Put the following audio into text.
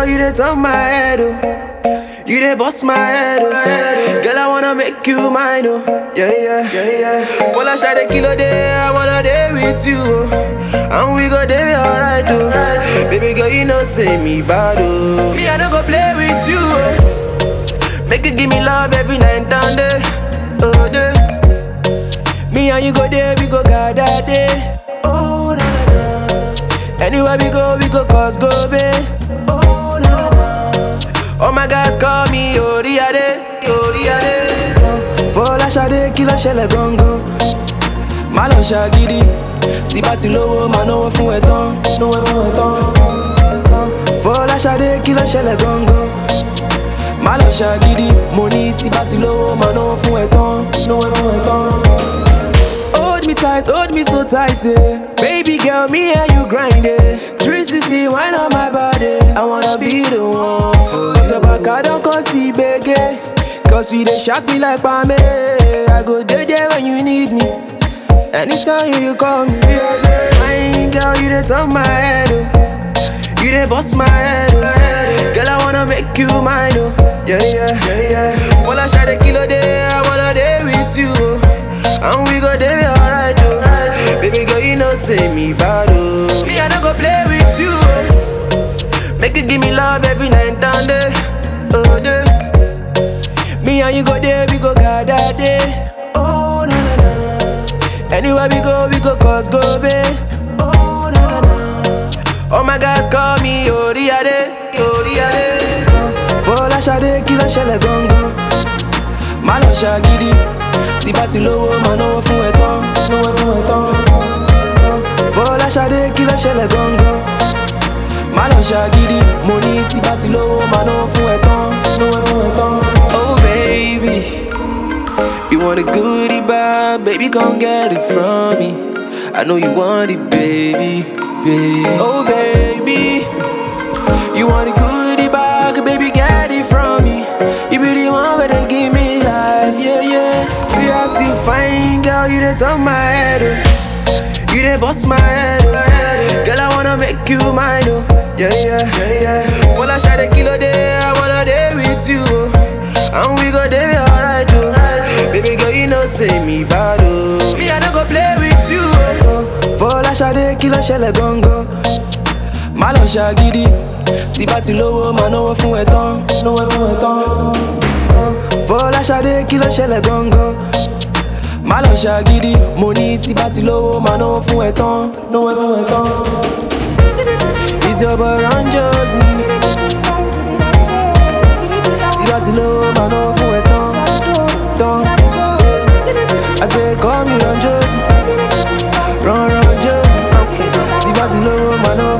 you dey turn my head, oh. You dey bust my head, oh. Girl, I wanna make you mine, oh. Yeah, yeah, yeah, yeah. Full of shot a kilo day, I wanna day with you, oh. And we go day alright, oh. Baby girl, you know say me bad, oh. Me, I don't go play with you, oh. Make you give me love every night and day, oh, day. Me and you go there, we go gather day. Oh, na na na. Anywhere we go, we go cause go, babe. Oh, na na na. Oh my guys call me Oriade, Oriade. Fọlá ṣadé kí ló ṣẹlẹ̀ gangan? Má lọ ṣàgídí. Tí bá ti lówó, máa náwó fún ẹ tán, náwó fún ẹ tán. Fọlá ṣadé kí ló ṣẹlẹ̀ gangan? Má lọ ṣàgídí. Mo ní tí bá ti lówó, máa náwó fún ẹ tán, náwó fún ẹ tán. Hold me tight, hold me so tight, eh. Baby girl, me and you grind it. 360, wine on my body. I wanna be the one for you. So back, I don't come see beggar. Cause you they shock me like Pame. I go there, there when you need me. Anytime you call me. Fine girl, you they turn my head, oh. You they bust my head, oh. Girl, I wanna make you mine, oh. Yeah, yeah, yeah, yeah. Full of shot a kilo day, I wanna day with you, oh. And we go day alright, oh. Baby girl, you know say me bad, oh. Me, I don't go play with you, oh. Make you give me love every night and day, oh, day. Me and you go there, we go gather day. Oh, na na na. Anywhere we go, we go cause go, babe. Oh, na na na. Oh my guys call me Oriade, Oriade. Fọlá ṣadé kí ló ṣẹlẹ̀ gangan? Má lọ ṣàgídí. Tí bá ti lówó, máa náwó fún ẹ tán, náwó fún ẹ tán. Fọlá ṣadé kí ló ṣẹlẹ̀ gangan? Má lọ ṣàgídí. Mo ní tí bá ti lówó, máa náwó fún ẹ tán, náwó fún ẹ tán. Oh baby, you want a goodie bag, baby, come get it from me. I know you want it, baby, baby. Oh baby, you want a goodie bag, baby, get it from me. You be the one where they give me life, yeah, yeah. See how see fine girl, you dey turn my head, oh. You dey bust my head, oh. Girl, I wanna make you mine, oh. Yeah, yeah, yeah, yeah. Full of shot a kilo day, I wanna day with you, oh. And we go day alright, oh. Baby girl, you know say me bad, oh. Me, I don't go play with you, oh. Fọlá ṣadé kí ló ṣẹlẹ̀ gangan? Má lọ ṣàgídí. Tí bá ti lówó, máa náwó fún ẹ tán, náwó fún ẹ tán. Fọlá ṣadé kí ló ṣẹlẹ̀ gangan? Má lọ ṣàgídí. Mo ní tí bá ti lówó, máa náwó fún ẹ tán, náwó fún ẹ tán. Is your boy Ron Josie? Tí bá ti lówó, máa náwó fún ẹ tán, tán. I say call me Ron Josie, Ron Ron Josie. Tí bá ti lówó, máa náwó